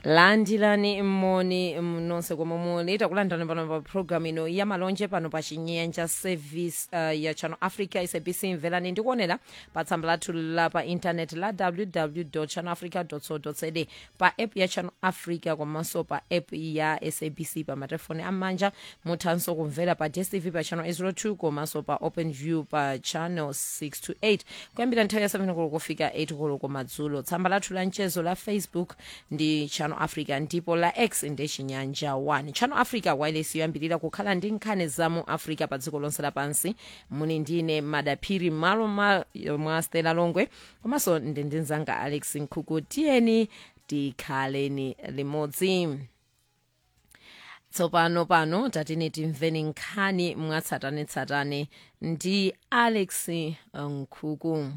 landilani moni nonse komwe muli takulandirani pano pa programu ino ya malonje pano pa chinyanja service uh, ya channel africa sabc mvelani ndikuonera pa tsamba lathu la pa intaneti la www channel africa co za pa app ya channel africa komanso pa app ya sabc pa matelefoni amanja muthanso kumvera pa dstv pa channel 02 komanso pa open view pa channel 628 kuyambira nthawi ya 7 koloko kufika 8 koloko madzulo tsamba lathu la mchezo la facebook ndi channel africa ndipo la x ndi chinyanja 1 channel africa wireless yoyambirira kukhala ndi nkhani za mu africa pa dziko lonse lapansi muni ndine madaphiri malo ma, mwa stela longwe komanso ndi ndi mzanga alex nkhuku tiyeni tikhaleni limodzi tsopano pano tatine timveni nkhani mwatsatanetsatane ndi alex nkhuku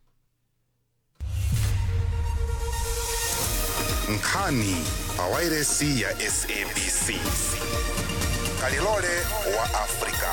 nkhani pawairesi ya sabc kalilole wa afrika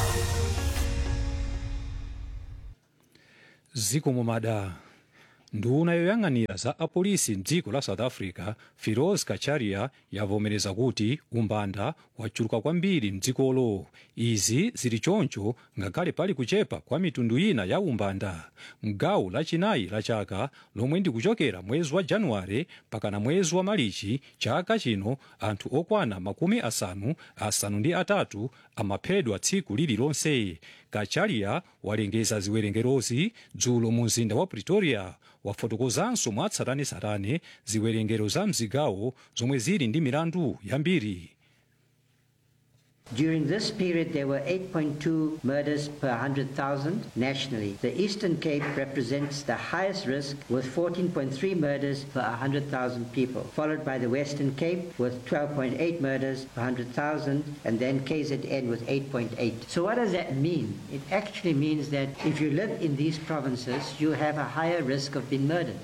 zikomo mada nduna yoyang'anira za apolisi mdziko la south africa firoz kacharia yavomereza kuti umbanda wachuluka kwambiri mdzikolo izi zili choncho ngakhale pali kuchepa kwa mitundu ina ya umbanda mgawo lachinayi la chaka lomwe ndi kuchokera mwezi wa januware pakana mwezi wa malichi chaka chino anthu okwana makumi asanu asanu ndi atatu amaphedwa tsiku lililonse kacharia walengeza ziwerengerozi dzulo mu mzinda wa pretoria wafotokozanso mwatsatanetsatane ziwerengero za mzigawo zomwe zili ndi milandu yambiri During this period, there were 8.2 murders per 100,000 nationally. The Eastern Cape represents the highest risk with 14.3 murders per 100,000 people, followed by the Western Cape with 12.8 murders per 100,000, and then KZN with 8.8. So what does that mean? It actually means that if you live in these provinces, you have a higher risk of being murdered.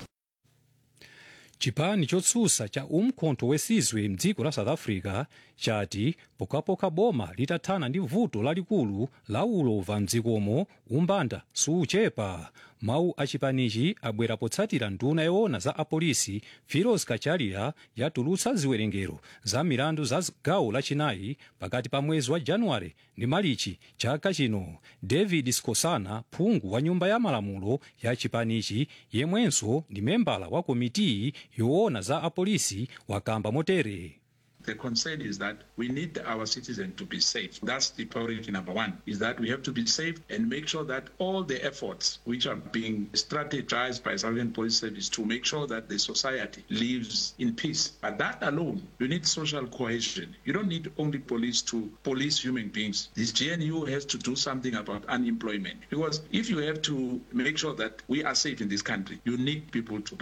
chipani chotsutsa cha umkhonto wesizwe mdziko la south africa chati pokapoka boma litathana ndi vuto lalikulu la ulova mdzikomo umbanda suchepa mawu a chipanichi abwera potsatira nduna yoona za apolisi firoz kacharia yatulutsa ziwerengero za milandu za gawo lachinayi pakati pa mwezi wa januware ndi malichi chaka chino david scosana phungu wa nyumba ya malamulo ya chipanichi yemwenso ndi membala wa komitiyi yoona za apolisi wakamba motere The concern is that we need our citizens to be safe. That's the priority number one, is that we have to be safe and make sure that all the efforts which are being strategized by South African Police Service to make sure that the society lives in peace. But that alone, you need social cohesion. You don't need only police to police human beings. This GNU has to do something about unemployment. Because if you have to make sure that we are safe in this country, you need people to be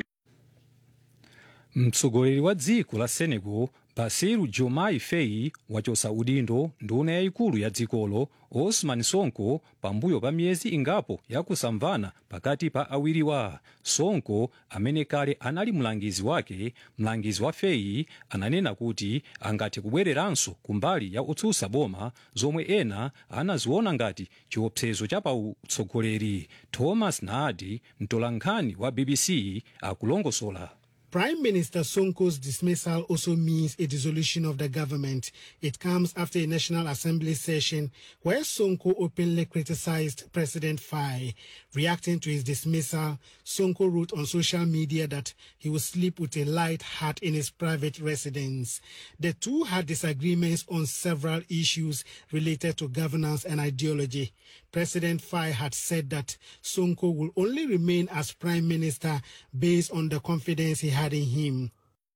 mtsogoleri wa dziko la senegal basiru diomaye faye wachotsa udindo nduna yayikulu ya dzikolo osman sonko pambuyo pa miyezi ingapo yakusamvana pakati pa awiriwa sonko amene kale anali mlangizi wake mlangizi wa faye ananena kuti angathe kubwereranso kumbali ya otsutsa boma zomwe ena anaziona ngati chiopsezo cha pautsogoleri thomas naadi mtolankhani wa bbc akulongosola Prime Minister Sonko's dismissal also means a dissolution of the government. It comes after a National Assembly session where Sonko openly criticized President Faye. Reacting to his dismissal, Sonko wrote on social media that he would sleep with a light heart in his private residence. The two had disagreements on several issues related to governance and ideology. President Faye had said that Sonko will only remain as prime minister based on the confidence he had in him.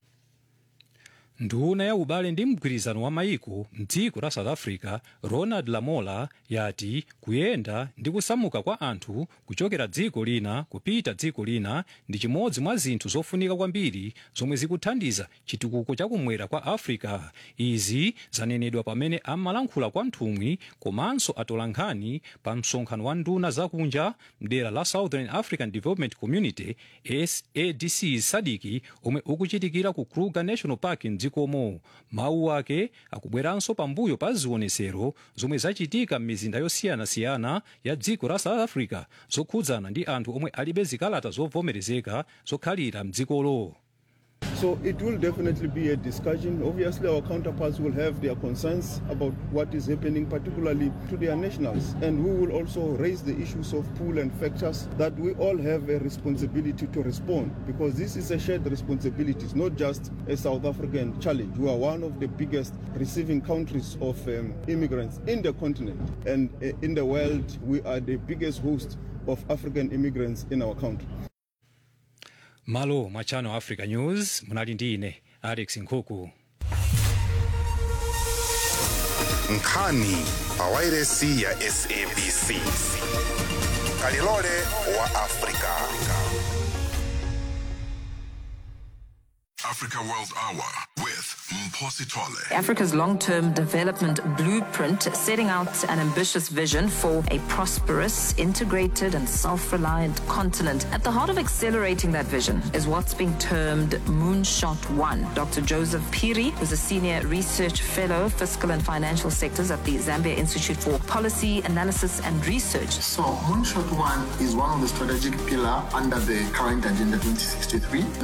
nduna ya ubale ndi mgwirizano wa maiko mdziko la south africa ronald lamola yati kuyenda ndi kusamuka kwa anthu kuchokera dziko lina kupita dziko lina ndi chimodzi mwa zinthu zofunika kwambiri zomwe zikuthandiza chitukuko chakumwera kwa africa izi zanenedwa pamene amalankhula kwa mthumwi komanso atolankhani pa msonkhano wa nduna zakunja mdera la southern african development community sadc sadiki omwe ukuchitikira ku kruger national park mdzikomo mawu ake akubweranso pambuyo pa zionesero zomwe zachitika m'mizinda yosiyanasiyana ya dziko la south africa zokhudzana ndi anthu omwe alibe zikalata zovomerezeka zokhalira mdzikolo So it will definitely be a discussion. Obviously, our counterparts will have their concerns about what is happening, particularly to their nationals. And we will also raise the issues of pull and factors that we all have a responsibility to respond because this is a shared responsibility. It's not just a South African challenge. We are one of the biggest receiving countries of um, immigrants in the continent and uh, in the world. We are the biggest host of African immigrants in our country. malo mwa channel africa news munali ndi ine alex nkhuku nkhani pawairesi ya sabc kalilole wa afrika Africa World Hour with Mposi Tole. Africa's long term development blueprint, setting out an ambitious vision for a prosperous, integrated, and self reliant continent. At the heart of accelerating that vision is what's being termed Moonshot One. Dr. Joseph Piri, who's a senior research fellow, fiscal and financial sectors at the Zambia Institute for Policy Analysis and Research. So, Moonshot One is one of the strategic pillars under the current Agenda 2063.